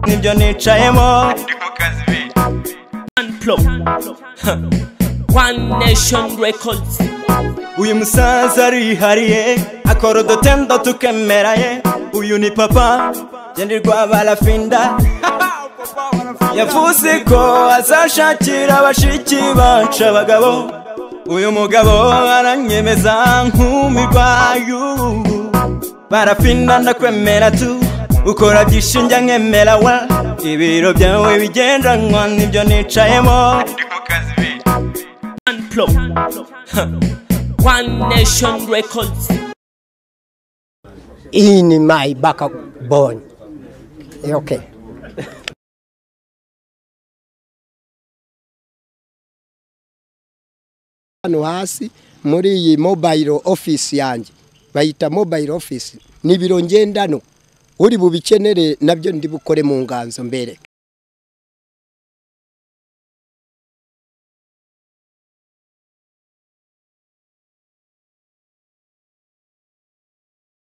nibyo nicayemo and plug. One Nation Records. uyu musaza arihariye akora udutendo tukemera ye uyu ni papa ngenderwa barafinda yavuze ko azashakira abashiki baca abagabo uyu mugabo aranyemeza nkumirwa y'ubu barafinda ndakwemera tu ukora byishinja nkemera wa ibiro byawe bigendanwa nibyo nicayemo And plug. One Nation Records. in my backbone. Okay. hano hasi muri iyi mobile office yanjye bayita mobile office ni ibiro ngendano uri bubikenere nabyo ndi bukore mu nganzo mbereke